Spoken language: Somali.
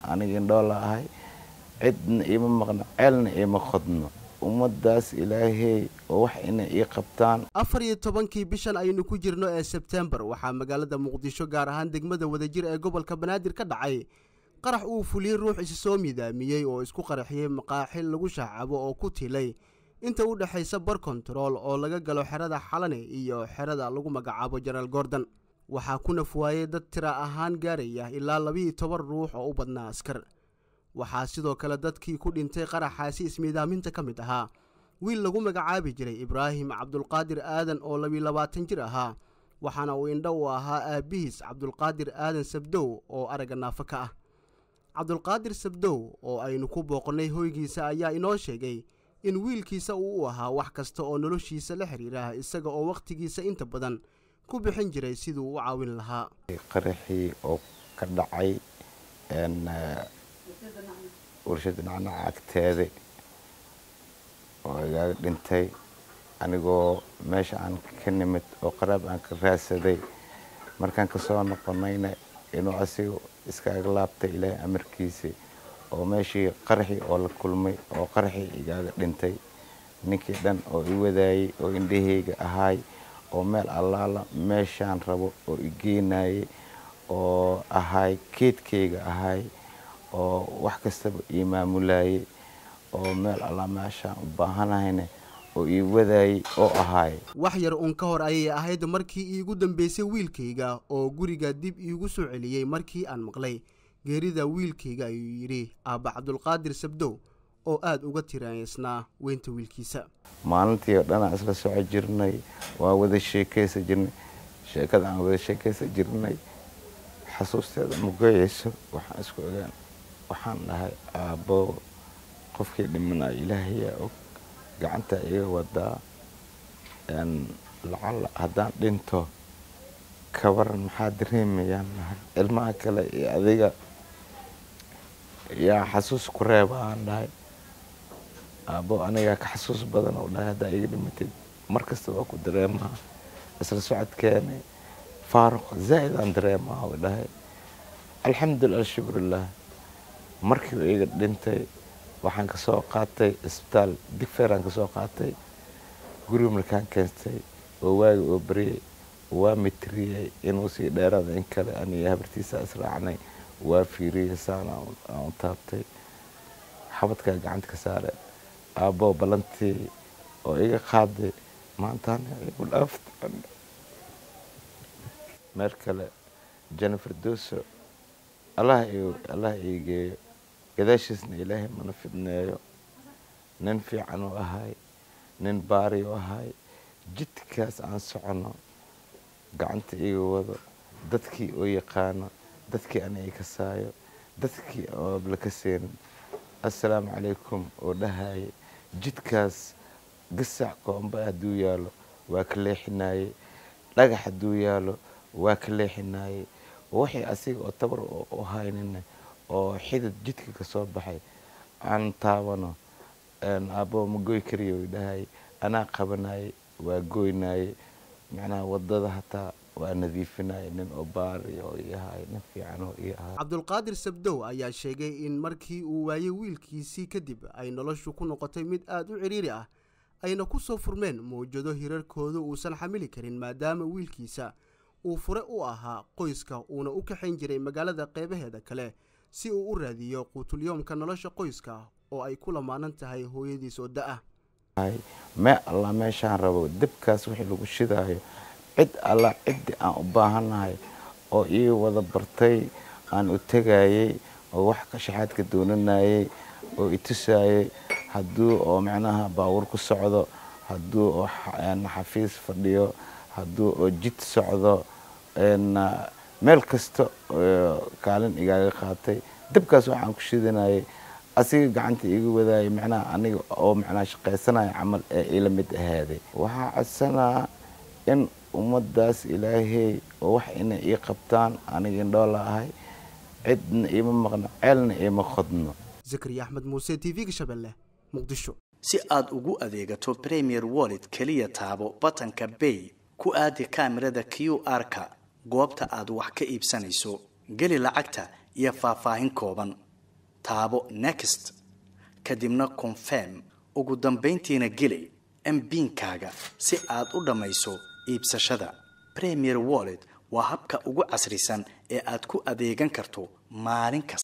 aniga indhoola ahay cidna iima maqno ceelna iima qodno ummadaas ilaahey oo wax inay ii qabtaan afar iyo tobankii bishan aynu ku jirno ee sebtembar waxaa magaalada muqdisho gaar ahaan degmada wadajir ee gobolka banaadir ka dhacay qarax uu fuliyey ruux isi soo midaamiyey oo isku qaraxiyey maqaaxil lagu shaacabo oo ku tilay inta u dhexaysa bar kontarool oo laga galo xerada xalane iyo xerada lagu magacaabo jenaraal gordon waxaa ku nafwaayey dad tira ahaan gaaraya ilaa labiiyo toban ruux oo u badnaa askar waxaa sidoo kale dadkii ku dhintay qaraxaasi ismiidaaminta ka mid ahaa wiil lagu magacaabi jiray ibraahim cabdulqaadir aadan oo labiyo labaatan jir ahaa waxaana uu indho u ahaa aabbihiis cabdulqaadir aadan sabdow oo aragga naafo ka ah cabdulqaadir sabdow oo aynu ku booqannay hoygiisa ayaa inoo sheegay in wiilkiisa uu u ahaa wax kasta oo noloshiisa la xiriira isaga oo wakhtigiisa inta badan ku bixin jiray siduu u caawin lahaa qaraxii oo ka dhacay warshada nacnaca agteeda oo igaaga dhintay anigoo meesha aan ka nimid oo qaraab aan ka raadsaday markaan kasoo noqonayna inuu asiga iskaaga laabtay ilaahay amarkiisa oo meeshii qaraxii oo la kulmay oo qaraxii igaaga dhintay ninkii dhan oo i wadaayey oo indhaheyga ahaay oo meel allaala meeshaan rabo oo i geenayay oo ahaay keedkayga ahaay oo wax kastaba ii maamulayay oo meel allaa meeshaan u baahanahayna oo ii wadaayay oo ahaay wax yar uun ka hor ayay ahayd markii iigu dambaysay wiilkayga oo guriga dib iigu soo celiyey markii aan maqlay geerida wiilkayga ayuu yidhi aabba cabdulqaadir sabdow oo aada uga tiraysnaa weynta wiilkiisa maalintii oo dhanaan isla soco jirnay waa wada sheekaysa jirnay sheekada aan wada sheekaysa jirnay xasuusteeda magoyayso waxaan isku ogaan waxaan dhahay aabbo qofkii dhimanaya ilaahayaa og gacanta iga wadaa lacala haddaan dhinto kabaran maxaa dareemayaan dhahay ilmaha kale iyo adiga yaa xasuus ku reeba aan dhahay aabbo anigaa ka xasuus badan oo dhahay haddaa iga dhimatid mar kasta waa ku dareemaa isla socodkeeni faaruq zaa'id aan dareemaa oo dhahay alxamdulilah alshukrulah markii uu iga dhintay waxaan ka soo qaatay isbitaal digfeeraan ka soo qaatay guriga markaan keentay oo waagi oo baryay waa mitriyey inuu sii dheeraada in kale aniyo habartiisa israacnay waa fiiriyey saan aan u taabtay xabadkaa gacanta ka saare aabboo ballantii oo iga qaaday maantaana igu dhaaftay meel kale jennifer doso allah allah ii geeyo gadaashiisna ilaahay mana fidneeyo nin fiican u ahay nin baari u ahay jidkaas aan soconno gacanta iga wado dadkii oo yaqaano dadkii ana i kasaayo dadkii oo la kaseenin assalaamu calaykum oo dhahaye jidkaas gasac koomba hadduu yaalo waa ka leexinaye dhagax hadduu yaalo waa ka leexinaye waxay asiga oo tabar u haynina oo xidid jidka ka soo baxay aan taabano aabbo ma goy kariyo dhahay anaa qabanayay waa goynaye macnaha wadada hataa waa nadiifinaya nin oo baari oo ii ahay nin fiican oo ii ahay cabdulqaadir sabdow ayaa sheegay in markii uu waayey wiilkiisii kadib ay noloshu ku noqotay mid aada u cidhiiri ah ayna ku soo furmeen mawjado hirarkooda uusan xamili karin maadaama wiilkiisa uu fure u ahaa qoyska uuna u kaxayn jiray magaalada qeybaheeda kale si uu u raadiyo quutulyoomka nolosha qoyska oo ay ku lamaanan tahay hooyadiis oo da-ah mee alla meeshaan rabo debkaas wixii lagu shidaayo cid alla ciddii aan u baahannahay oo ii wada bartay aan u tegayey oo wax kashaxaadka doonanayey oo i tusaayey hadduu oo macnaha baawur ku socdo hadduu oo xafiis fadhiyo hadduu oo jid socdo meel kasta kaalin igaaga qaatay debkaas waxaan ku shidanayay asiga gacanta iga wadaayay macnaha aniga oo macnaha shaqaysanaya camal ee ila mid ahaaday waxaa codsanaa in ummadaas ilaahey oo wax inay ii qabtaan aniga indhoola ahay cidna iima maqno ceelna iima qodno zakariya axmed muuse t v-ga shabeelle muqdisho si aad ugu adeegato premier wallet keliya taabo batanka bay ku aadi kaamirada q r-ka goobta aad wax ka iibsanayso geli lacagta iyo faahfaahin kooban taabo next kadibna confirm ugu dambayntiina geli mbiinkaaga si aad u dhammayso iibsashada premier wallet waa habka ugu casrisan ee aad ku adeegan karto maalin kasta